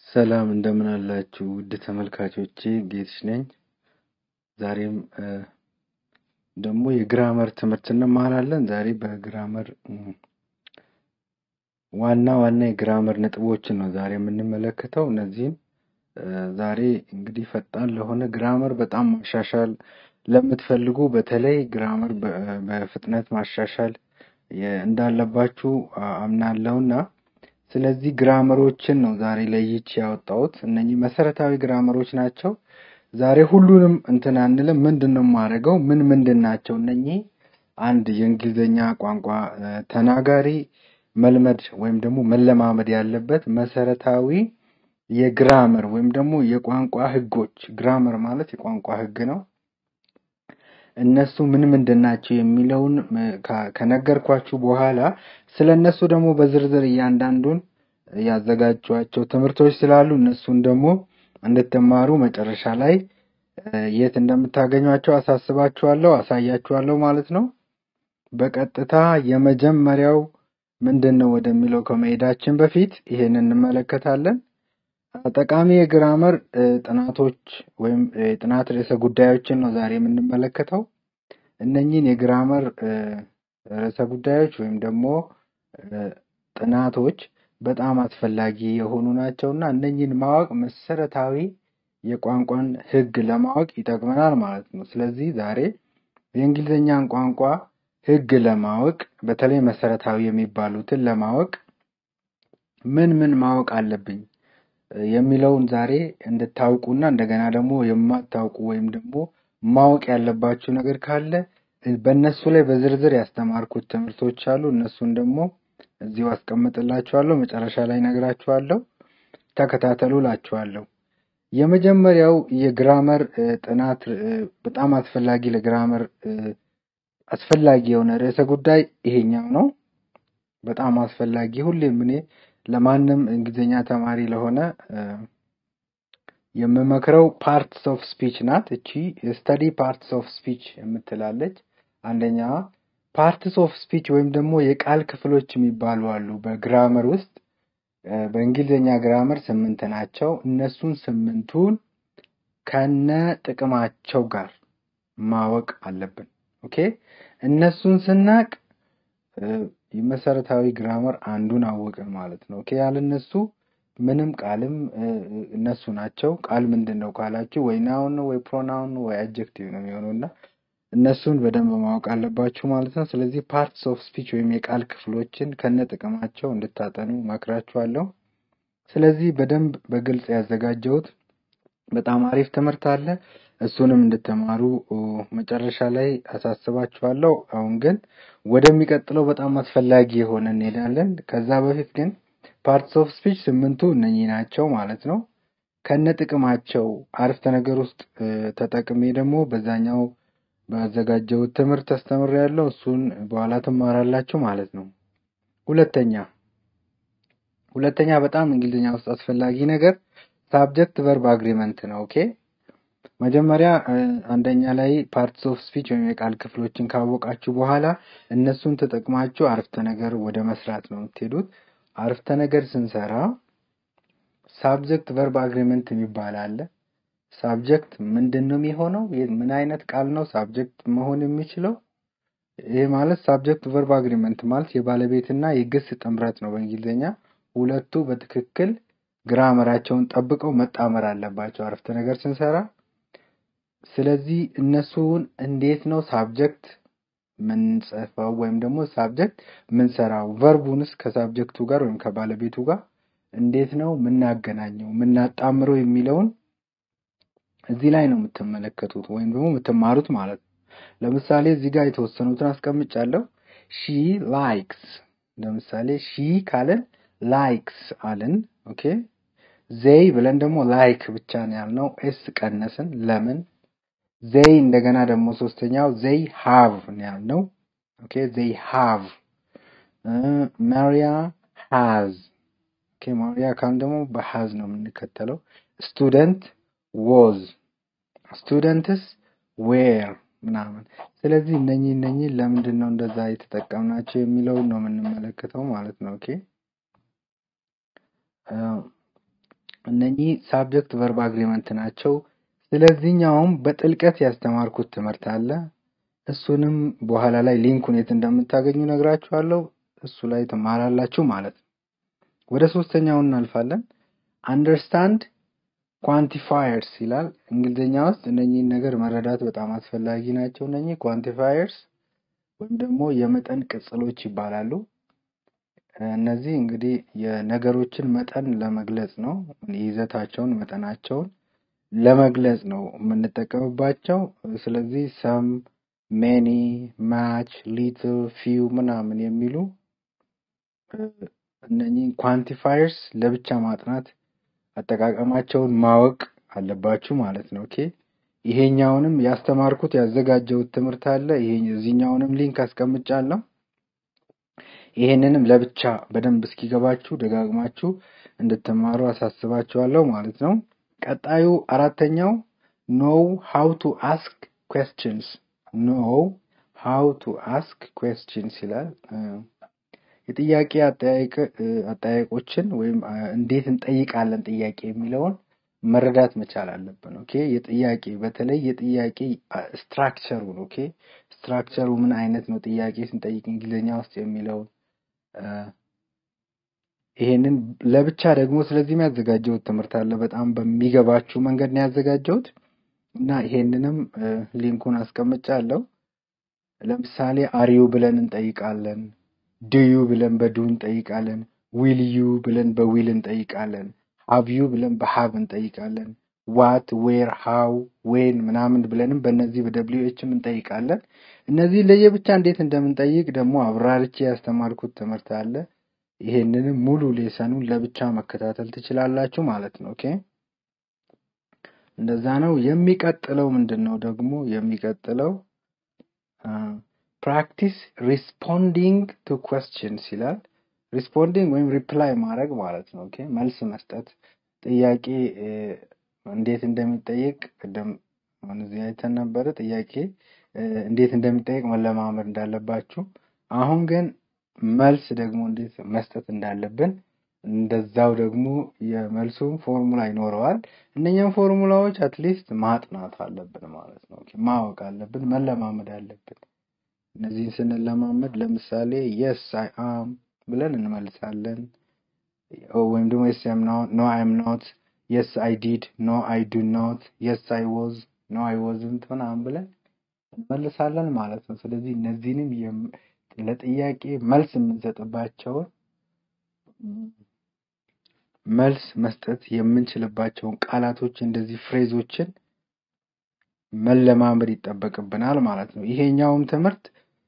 ሰላም እንደምን አላችሁ ውድ ተመልካቾቼ ጌትሽ ነኝ። ዛሬም ደግሞ የግራመር ትምህርት እንማራለን። ዛሬ በግራመር ዋና ዋና የግራመር ነጥቦችን ነው ዛሬ የምንመለከተው። እነዚህን ዛሬ እንግዲህ ፈጣን ለሆነ ግራመር በጣም ማሻሻል ለምትፈልጉ በተለይ ግራመር በፍጥነት ማሻሻል እንዳለባችሁ አምናለሁና ስለዚህ ግራመሮችን ነው ዛሬ ለይቼ ያወጣሁት። እነኚህ መሰረታዊ ግራመሮች ናቸው። ዛሬ ሁሉንም እንትን አንልም። ምንድን ነው የማደርገው? ምን ምንድን ናቸው እነኚህ? አንድ የእንግሊዝኛ ቋንቋ ተናጋሪ መልመድ ወይም ደግሞ መለማመድ ያለበት መሰረታዊ የግራመር ወይም ደግሞ የቋንቋ ህጎች። ግራመር ማለት የቋንቋ ህግ ነው። እነሱ ምን ምንድን ናቸው የሚለውን ከነገርኳችሁ በኋላ ስለ እነሱ ደግሞ በዝርዝር እያንዳንዱን ያዘጋጇቸው ትምህርቶች ስላሉ እነሱን ደግሞ እንድትማሩ መጨረሻ ላይ የት እንደምታገኟቸው አሳስባችኋለሁ፣ አሳያችኋለሁ ማለት ነው። በቀጥታ የመጀመሪያው ምንድን ነው ወደሚለው ከመሄዳችን በፊት ይሄን እንመለከታለን። ጠቃሚ የግራመር ጥናቶች ወይም የጥናት ርዕሰ ጉዳዮችን ነው ዛሬ የምንመለከተው። እነኚህን የግራመር ርዕሰ ጉዳዮች ወይም ደግሞ ጥናቶች በጣም አስፈላጊ የሆኑ ናቸው እና እነኚህን ማወቅ መሰረታዊ የቋንቋን ህግ ለማወቅ ይጠቅመናል ማለት ነው። ስለዚህ ዛሬ የእንግሊዝኛን ቋንቋ ህግ ለማወቅ በተለይ መሰረታዊ የሚባሉትን ለማወቅ ምን ምን ማወቅ አለብኝ የሚለውን ዛሬ እንድታውቁና እንደገና ደግሞ የማታውቁ ወይም ደግሞ ማወቅ ያለባችሁ ነገር ካለ በእነሱ ላይ በዝርዝር ያስተማርኩት ትምህርቶች አሉ። እነሱን ደግሞ እዚሁ አስቀምጥላችኋለሁ፣ መጨረሻ ላይ ነግራችኋለሁ። ተከታተሉ ላችኋለሁ። የመጀመሪያው የግራመር ጥናት በጣም አስፈላጊ ለግራመር አስፈላጊ የሆነ ርዕሰ ጉዳይ ይሄኛው ነው። በጣም አስፈላጊ ሁሌም እኔ ለማንም እንግሊዝኛ ተማሪ ለሆነ የምመክረው ፓርትስ ኦፍ ስፒች ናት። እቺ ስተዲ ፓርትስ ኦፍ ስፒች የምትላለች አንደኛዋ ፓርትስ ኦፍ ስፒች ወይም ደግሞ የቃል ክፍሎች የሚባሉ አሉ በግራመር ውስጥ። በእንግሊዝኛ ግራመር ስምንት ናቸው። እነሱን ስምንቱን ከነ ጥቅማቸው ጋር ማወቅ አለብን። ኦኬ እነሱን ስናቅ የመሰረታዊ ግራመር አንዱን አወቅን ማለት ነው። ኦኬ ያለ እነሱ ምንም ቃልም እነሱ ናቸው። ቃል ምንድን ነው ካላችሁ ወይ ናውን ነው ወይ ፕሮናውን ነው ወይ አጀክቲቭ ነው የሚሆነው እና እነሱን በደንብ ማወቅ አለባችሁ ማለት ነው። ስለዚህ ፓርትስ ኦፍ ስፒች ወይም የቃል ክፍሎችን ከነ ጥቅማቸው እንድታጠኑ መክራችኋለሁ። ስለዚህ በደንብ በግልጽ ያዘጋጀሁት በጣም አሪፍ ትምህርት አለ። እሱንም እንድትማሩ መጨረሻ ላይ አሳስባችኋለሁ። አሁን ግን ወደሚቀጥለው በጣም አስፈላጊ የሆነ እንሄዳለን። ከዛ በፊት ግን ፓርትስ ኦፍ ስፒች ስምንቱ እነኚህ ናቸው ማለት ነው። ከነ ጥቅማቸው አረፍተ ነገር ውስጥ ተጠቅሜ ደግሞ በዛኛው ባዘጋጀሁት ትምህርት አስተምሬያለሁ። እሱን በኋላ ትማራላችሁ ማለት ነው። ሁለተኛ ሁለተኛ በጣም እንግሊዝኛ ውስጥ አስፈላጊ ነገር ሳብጀክት ቨርብ አግሪመንት ነው። ኦኬ መጀመሪያ አንደኛ ላይ ፓርትስ ኦፍ ስፒች ወይም የቃል ክፍሎችን ካወቃችሁ በኋላ እነሱን ተጠቅማችሁ አረፍተ ነገር ወደ መስራት ነው የምትሄዱት። አረፍተ ነገር ስንሰራ ሳብጀክት ቨርብ አግሪመንት የሚባል አለ። ሳብጀክት ምንድን ነው የሚሆነው? ምን አይነት ቃል ነው ሳብጀክት መሆን የሚችለው? ይህ ማለት ሳብጀክት ቨርብ አግሪመንት ማለት የባለቤትና የግስ ጥምረት ነው በእንግሊዝኛ። ሁለቱ በትክክል ግራመራቸውን ጠብቀው መጣመር አለባቸው አረፍተ ነገር ስንሰራ። ስለዚህ እነሱን እንዴት ነው ሳብጀክት ምንጽፈው ወይም ደግሞ ሳብጀክት ምንሰራው፣ ቨርቡንስ ከሳብጀክቱ ጋር ወይም ከባለቤቱ ጋር እንዴት ነው ምናገናኘው ምናጣምረው የሚለውን እዚህ ላይ ነው የምትመለከቱት ወይም ደግሞ የምትማሩት ማለት ነው። ለምሳሌ እዚህ ጋር የተወሰኑትን አስቀምጫለሁ። ሺ ላይክስ፣ ለምሳሌ ሺ ካለን ላይክስ አልን። ኦኬ ዜይ ብለን ደግሞ ላይክ ብቻ ነው ያልነው፣ ኤስ ቀነስን። ለምን? ዜይ እንደገና ደግሞ ሶስተኛው ዜይ ሃቭ ነው ያልነው። ኦኬ ዜይ ሃቭ። ማሪያ ሃዝ። ኦኬ ማሪያ ካልን ደግሞ በሃዝ ነው የምንከተለው። ስቱደንት ዎዝ፣ ስቱደንትስ ዌር ምናምን። ስለዚህ እነኚህ እነኚህ ለምንድን ነው እንደዛ የተጠቀምናቸው የሚለውን ነው የምንመለከተው ማለት ነው። ኦኬ እነኚህ ሳብጀክት ቨርብ አግሪመንት ናቸው። ስለዚህኛውም በጥልቀት ያስተማርኩት ትምህርት አለ። እሱንም በኋላ ላይ ሊንኩን የት እንደምታገኙ ነግራችኋለሁ። እሱ ላይ ትማራላችሁ ማለት ነው። ወደ ሶስተኛው እናልፋለን። አንደርስታንድ ኳንቲፋየርስ ይላል። እንግሊዝኛ ውስጥ እነኚህን ነገር መረዳት በጣም አስፈላጊ ናቸው። እነኚህ ኳንቲፋየርስ ወይም ደግሞ የመጠን ቅጽሎች ይባላሉ። እነዚህ እንግዲህ የነገሮችን መጠን ለመግለጽ ነው። ይዘታቸውን፣ መጠናቸውን ለመግለጽ ነው የምንጠቀምባቸው። ስለዚህ ሰም፣ ሜኒ፣ ማች፣ ሊትል፣ ፊው ምናምን የሚሉ እነኚህ ኳንቲፋየርስ ለብቻ ማጥናት አጠቃቀማቸውን ማወቅ አለባችሁ ማለት ነው። ኦኬ ይሄኛውንም ያስተማርኩት ያዘጋጀሁት ትምህርት አለ። ይሄ እዚህኛውንም ሊንክ አስቀምጫለሁ። ይሄንንም ለብቻ በደንብ እስኪገባችሁ ደጋግማችሁ እንድትማሩ አሳስባችኋለሁ ማለት ነው። ቀጣዩ አራተኛው ኖው ሃው ቱ አስክ ኩዌስችንስ ኖው ሃው ቱ አስክ ኩዌስችንስ ይላል። የጥያቄ አጠያየቆችን ወይም እንዴት እንጠይቃለን ጥያቄ የሚለውን መረዳት መቻል አለብን። ኦኬ የጥያቄ በተለይ የጥያቄ ስትራክቸሩን ኦኬ ስትራክቸሩ ምን አይነት ነው ጥያቄ ስንጠይቅ እንግሊዝኛ ውስጥ የሚለውን ይሄንን ለብቻ ደግሞ ስለዚህም ያዘጋጀሁት ትምህርት አለ። በጣም በሚገባችሁ መንገድ ነው ያዘጋጀሁት እና ይሄንንም ሊንኩን አስቀምጫለሁ። ለምሳሌ አሪዩ ብለን እንጠይቃለን። ድዩ ብለን በዱ እንጠይቃለን። ዊል ዩ ብለን በዊል እንጠይቃለን። ሀቭ ዩ ብለን በሀብ እንጠይቃለን። ዋት፣ ዌር፣ ሃው፣ ዌን ምናምን ብለንም በእነዚህ በደብሊው ኤችም እንጠይቃለን። እነዚህ ለየብቻ እንዴት እንደምንጠይቅ ደግሞ አብራርቼ ያስተማርኩት ትምህርት አለ። ይሄንንም ሙሉ ሌሰኑን ለብቻ መከታተል ትችላላችሁ ማለት ነው። ኦኬ እንደዛ ነው። የሚቀጥለው ምንድን ነው ደግሞ የሚቀጥለው ፕራክቲስ ሪስፖንዲንግ ቱ ኩዌስችንስ ይላል። ሪስፖንዲንግ ወይም ሪፕላይ ማድረግ ማለት ነው። ኦኬ መልስ መስጠት ጥያቄ እንዴት እንደሚጠየቅ ቅድም አሁን እዚህ አይተን ነበረ። ጥያቄ እንዴት እንደሚጠየቅ መለማመድ እንዳለባችሁ፣ አሁን ግን መልስ ደግሞ እንዴት መስጠት እንዳለብን እንደዛው ደግሞ የመልሱም ፎርሙላ ይኖረዋል። እነኛም ፎርሙላዎች አትሊስት ማጥናት አለብን ማለት ነው። ኦኬ ማወቅ አለብን፣ መለማመድ አለብን። እነዚህን ስንለማመድ ለምሳሌ የስ አይ አም ብለን እንመልሳለን። ወይም ደግሞ የስ አም ኖ አይም ኖት፣ የስ አይ ዲድ፣ ኖ አይ ዱ ኖት፣ የስ አይ ወዝ፣ ኖ አይ ወዝንት ምናምን ብለን እንመልሳለን ማለት ነው። ስለዚህ እነዚህንም ለጥያቄ መልስ የምንሰጥባቸውን መልስ መስጠት የምንችልባቸውን ቃላቶች እንደዚህ ፍሬዞችን መለማመድ ይጠበቅብናል ማለት ነው። ይሄኛውም ትምህርት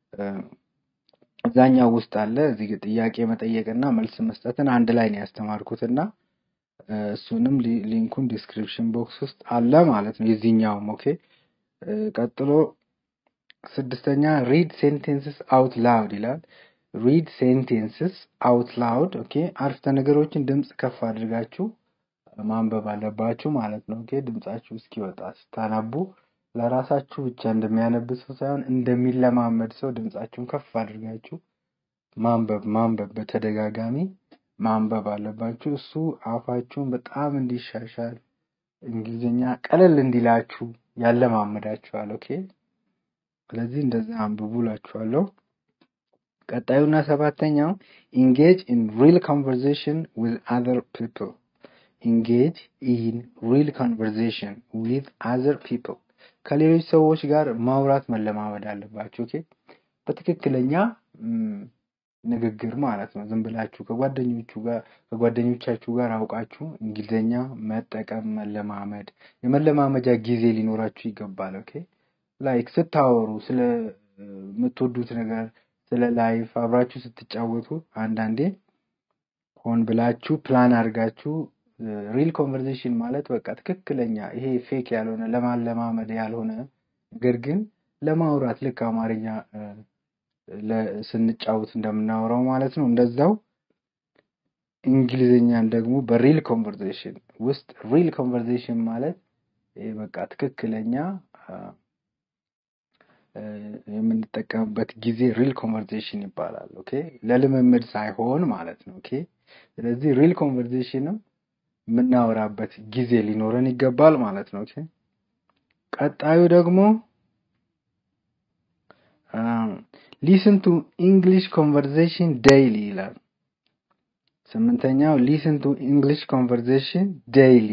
እዛኛው ውስጥ አለ። እዚህ ጥያቄ መጠየቅና መልስ መስጠትን አንድ ላይ ነው ያስተማርኩትና እሱንም ሊንኩን ዲስክሪፕሽን ቦክስ ውስጥ አለ ማለት ነው። የዚህኛውም ኦኬ። ቀጥሎ ስድስተኛ ሪድ ሴንቴንስስ አውት ላውድ ይላል። ሪድ ሴንቴንስስ አውት ላውድ ኦኬ። አረፍተ ነገሮችን ድምፅ ከፍ አድርጋችሁ ማንበብ አለባችሁ ማለት ነው። ኦኬ ድምጻችሁ እስኪወጣ ስታነቡ ለራሳችሁ ብቻ እንደሚያነብ ሰው ሳይሆን እንደሚለማመድ ሰው ድምጻችሁን ከፍ አድርጋችሁ ማንበብ ማንበብ በተደጋጋሚ ማንበብ አለባችሁ። እሱ አፋችሁን በጣም እንዲሻሻል እንግሊዝኛ ቀለል እንዲላችሁ ያለማመዳችኋል። ኦኬ ስለዚህ እንደዛ አንብቡ እላችኋለሁ። ቀጣዩና ሰባተኛው ኢንጌጅ ኢን ሪል ኮንቨርሴሽን ዊዝ አዘር ፒፕል ኢንጌጅ ኢን ሪል ኮንቨርሴሽን ዊዝ አዘር ፒፕል ከሌሎች ሰዎች ጋር ማውራት መለማመድ አለባችሁ። ኦኬ በትክክለኛ ንግግር ማለት ነው። ዝም ብላችሁ ከጓደኞቹ ጋር ከጓደኞቻችሁ ጋር አውቃችሁ እንግሊዝኛ መጠቀም መለማመድ፣ የመለማመጃ ጊዜ ሊኖራችሁ ይገባል። ኦኬ ላይክ ስታወሩ ስለ የምትወዱት ነገር ስለ ላይፍ አብራችሁ ስትጫወቱ አንዳንዴ ሆን ብላችሁ ፕላን አድርጋችሁ ሪል ኮንቨርሴሽን ማለት በቃ ትክክለኛ ይሄ ፌክ ያልሆነ ለማለማመድ ያልሆነ ነገር ግን ለማውራት ልክ አማርኛ ስንጫወት እንደምናወራው ማለት ነው። እንደዛው እንግሊዝኛን ደግሞ በሪል ኮንቨርሴሽን ውስጥ ሪል ኮንቨርሴሽን ማለት ይሄ በቃ ትክክለኛ የምንጠቀምበት ጊዜ ሪል ኮንቨርሴሽን ይባላል። ኦኬ ለልምምድ ሳይሆን ማለት ነው። ኦኬ ስለዚህ ሪል ኮንቨርሴሽንም የምናወራበት ጊዜ ሊኖረን ይገባል ማለት ነው። ኦኬ ቀጣዩ ደግሞ ሊስን ቱ ኢንግሊሽ ኮንቨርሴሽን ዴይሊ ይላል። ስምንተኛው ሊስን ቱ ኢንግሊሽ ኮንቨርሴሽን ዴይሊ።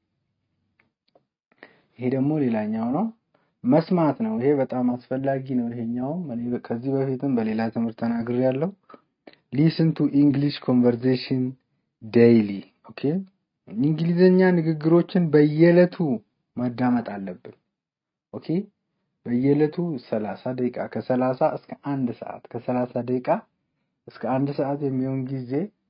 ይሄ ደግሞ ሌላኛው ነው፣ መስማት ነው። ይሄ በጣም አስፈላጊ ነው። ይሄኛውም እኔ ከዚህ በፊትም በሌላ ትምህርት ተናግሬያለሁ። ሊስን ቱ ኢንግሊሽ ኮንቨርሴሽን ዴይሊ። ኦኬ እንግሊዝኛ ንግግሮችን በየዕለቱ ማዳመጥ አለብን። ኦኬ በየዕለቱ ሰላሳ ደቂቃ ከሰላሳ እስከ አንድ ሰዓት ከሰላሳ ደቂቃ እስከ አንድ ሰዓት የሚሆን ጊዜ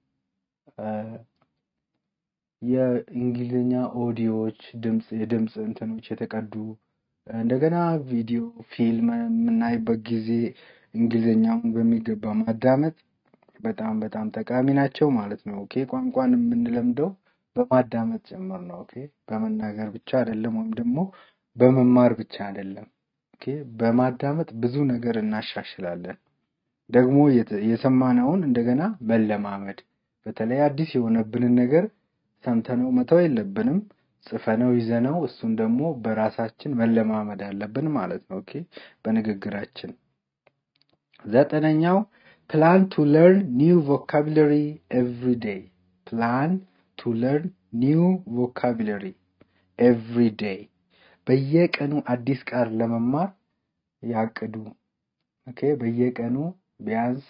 የእንግሊዝኛ ኦዲዮዎች ድምፅ የድምፅ እንትኖች የተቀዱ እንደገና ቪዲዮ ፊልም የምናይበት ጊዜ እንግሊዝኛውን በሚገባ ማዳመጥ በጣም በጣም ጠቃሚ ናቸው ማለት ነው። ኦኬ ቋንቋን የምንለምደው በማዳመጥ ጭምር ነው። ኦኬ በመናገር ብቻ አይደለም፣ ወይም ደግሞ በመማር ብቻ አይደለም። ኦኬ በማዳመጥ ብዙ ነገር እናሻሽላለን። ደግሞ የሰማነውን እንደገና መለማመድ፣ በተለይ አዲስ የሆነብንን ነገር ሰምተነው መተው የለብንም። ጽፈነው ይዘነው እሱን ደግሞ በራሳችን መለማመድ አለብን ማለት ነው። ኦኬ በንግግራችን። ዘጠነኛው ፕላን ቱ ለርን ኒው ቮካቡለሪ ኤቭሪ ዴይ። ፕላን ቱ ለርን ኒው ቮካቡለሪ ኤቭሪ ዴይ። በየቀኑ አዲስ ቃል ለመማር ያቅዱ። ኦኬ በየቀኑ ቢያንስ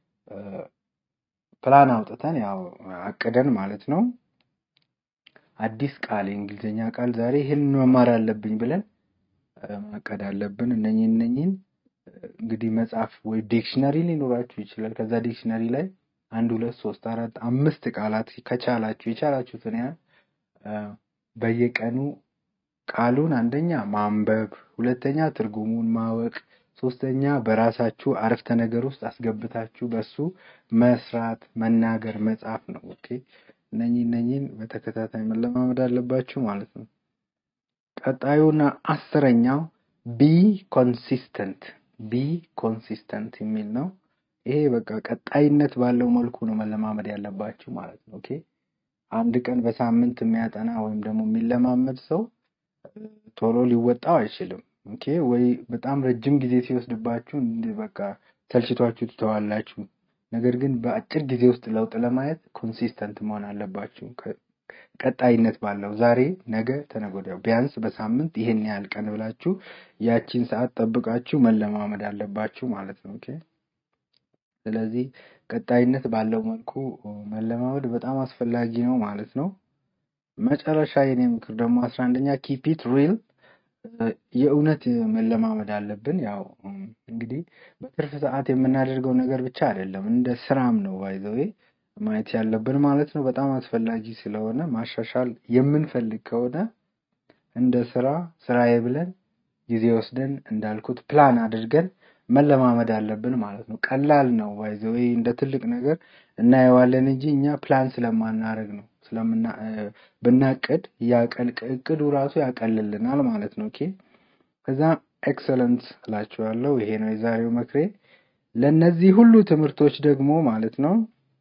ፕላን አውጥተን ያው አቅደን ማለት ነው አዲስ ቃል የእንግሊዝኛ ቃል ዛሬ ይህን መማር አለብኝ ብለን ማቀድ አለብን። እነኝን እነኝን እንግዲህ መጽሐፍ ወይ ዲክሽነሪ ሊኖራችሁ ይችላል። ከዛ ዲክሽነሪ ላይ አንድ ሁለት ሶስት አራት አምስት ቃላት ከቻላችሁ የቻላችሁትን ያህል በየቀኑ ቃሉን አንደኛ ማንበብ፣ ሁለተኛ ትርጉሙን ማወቅ፣ ሶስተኛ በራሳችሁ አረፍተ ነገር ውስጥ አስገብታችሁ በሱ መስራት፣ መናገር፣ መጻፍ ነው። ኦኬ እነኚህ እነኚህን በተከታታይ መለማመድ አለባችሁ ማለት ነው። ቀጣዩና አስረኛው ቢ ኮንሲስተንት ቢ ኮንሲስተንት የሚል ነው። ይሄ በቃ ቀጣይነት ባለው መልኩ ነው መለማመድ ያለባችሁ ማለት ነው። ኦኬ አንድ ቀን በሳምንት የሚያጠና ወይም ደግሞ የሚለማመድ ሰው ቶሎ ሊወጣው አይችልም። ኦኬ ወይ በጣም ረጅም ጊዜ ሲወስድባችሁ በቃ ሰልችቷችሁ ትተዋላችሁ። ነገር ግን በአጭር ጊዜ ውስጥ ለውጥ ለማየት ኮንሲስተንት መሆን አለባችሁ። ቀጣይነት ባለው ዛሬ፣ ነገ፣ ተነገ ወዲያ ቢያንስ በሳምንት ይሄን ያህል ቀን ብላችሁ ያቺን ሰዓት ጠብቃችሁ መለማመድ አለባችሁ ማለት ነው። ኦኬ ስለዚህ ቀጣይነት ባለው መልኩ መለማመድ በጣም አስፈላጊ ነው ማለት ነው። መጨረሻ የኔ ምክር ደግሞ አስራ አንደኛ ኪፒት ሪል የእውነት መለማመድ አለብን። ያው እንግዲህ በትርፍ ሰዓት የምናደርገው ነገር ብቻ አይደለም፣ እንደ ስራም ነው ባይዘዌ ማየት ያለብን ማለት ነው። በጣም አስፈላጊ ስለሆነ ማሻሻል የምንፈልግ ከሆነ እንደ ስራ ስራዬ ብለን ጊዜ ወስደን እንዳልኩት ፕላን አድርገን መለማመድ አለብን ማለት ነው። ቀላል ነው ባይዘዌ እንደ ትልቅ ነገር እናየዋለን እንጂ እኛ ፕላን ስለማናደርግ ነው ስለምና ብናቅድ እቅዱ ራሱ ያቀልልናል ማለት ነው። ኦኬ ከዛ ኤክሰለንት እላችኋለሁ። ይሄ ነው የዛሬው ምክሬ። ለእነዚህ ሁሉ ትምህርቶች ደግሞ ማለት ነው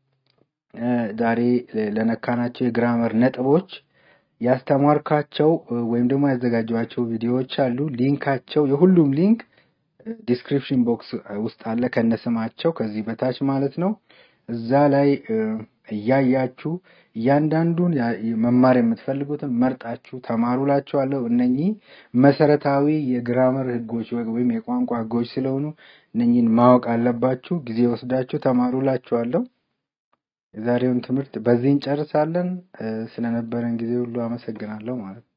ዛሬ ለነካናቸው የግራመር ነጥቦች ያስተማርካቸው ወይም ደግሞ ያዘጋጇቸው ቪዲዮዎች አሉ። ሊንካቸው የሁሉም ሊንክ ዲስክሪፕሽን ቦክስ ውስጥ አለ ከነስማቸው ከዚህ በታች ማለት ነው። እዛ ላይ እያያችሁ እያንዳንዱን መማር የምትፈልጉትን መርጣችሁ ተማሩ ላችኋለሁ። እነኚህ መሰረታዊ የግራመር ህጎች ወይም የቋንቋ ህጎች ስለሆኑ እነኚህን ማወቅ አለባችሁ። ጊዜ ወስዳችሁ ተማሩ ላችኋለሁ። የዛሬውን ትምህርት በዚህ እንጨርሳለን። ስለነበረን ጊዜ ሁሉ አመሰግናለሁ ማለት ነው።